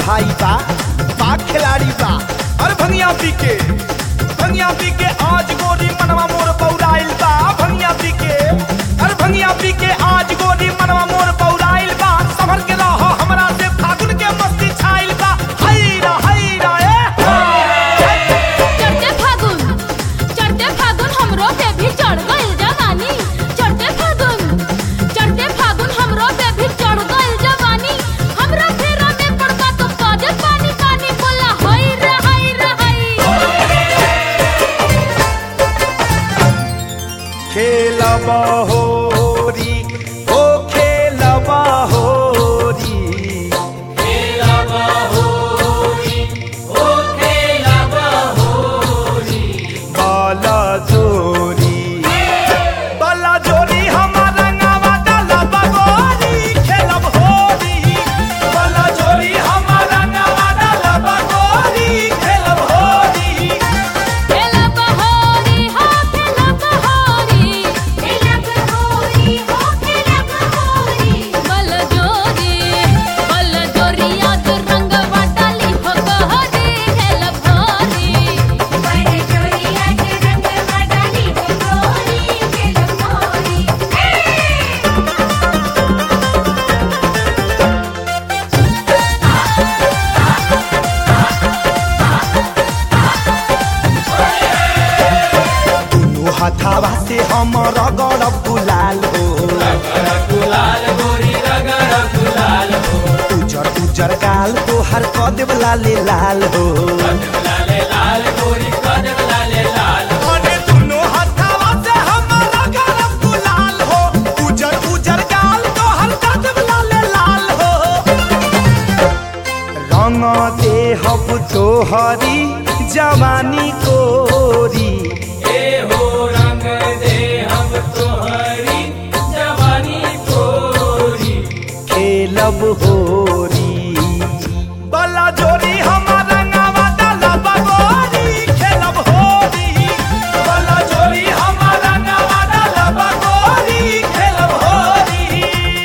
भाई बा बा खिलाड़ी बा अरे भंगिया पी के भंगिया पी के आज गोरी मनवा मोर पौराइल बा भंगिया पी के अरे भंगिया पी के आज गोरी मनवा मोर पौराइल बा संभल के रह हमरा से फागुन के मस्ती छाइल बा हैरा हैरा ए चढ़ते फागुन चढ़ते फागुन हमरो पे भी चढ़ गइल जवानी चढ़ते फागुन चढ़ते फागुन हमरो पे भी चढ़ गइल जवानी हमरा फेरा में पड़बा तो काजे पानी पानी बोला हई रे हई रे हई खेलब होरी ओ खेलब होरी बल जोरी बला जोरी हमारा रंगावा डाला बगोरी खेलब होरी बला जोरी हमारा रंगावा डाला बगोरी खेलब होरी खेला बहोरी हो खेला बहोरी खेला बहोरी हो खेला बहोरी बल जोरी बल जोरी आज रंग वाटाली हो बहोरी खेला बहोरी बल जोरी आज रंग वाटाली हो बहोरी खेला बहोरी दुनू हथावा से हम रगड़ गुलाल हो उजर उजर गाल तो हर कदेव लाले लाल हो अरे दुनो हथावा से हमारा गरम गुलाल हो उजर उजर गाल तो हल्का जब लाले लाल हो रंग दे हब तोहरी जवानी कोरी खेलब होरी बला जोरी हमारा रंगावा डाला बगोरी खेलब होरी बला जोरी हमारा रंगावा डाला बगोरी खेलब होरी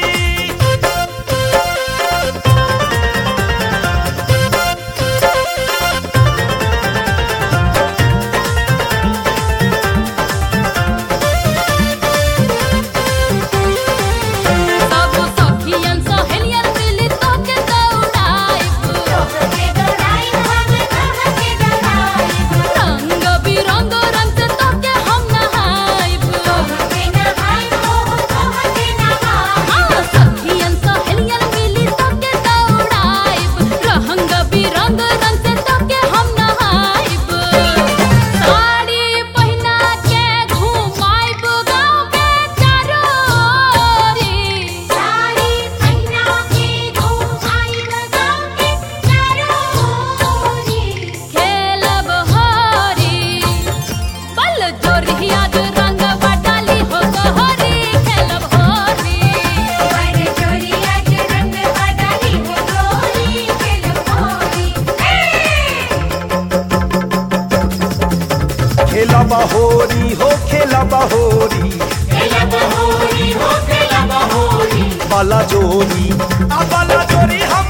सब सखियन सहेलियन मिली तोके दौड़ाइब तोके दौड़ाइब हम तोके दौड़ाइब रंग बिरंग रंग से तोके हम नहाइब तोके नहाइब हो तोके नहाइब हाँ सखियन सहेलियन मिली तोके दौड़ाइब रंग बिरंग रंग से तोके हम नहाइब साड़ी पहिना के घुमाइब गाँव के चारोरी साड़ी पहिना के घुमाइब गाँव के चारोरी खेलब होरी बल जोरी आज रंग बटाली हो गहरी खेलब होरी बल जोरी आज रंग बटाली हो गहरी खेलब होरी खेलब होरी हो खेलब होरी बला जोरी अब बला जोरी हम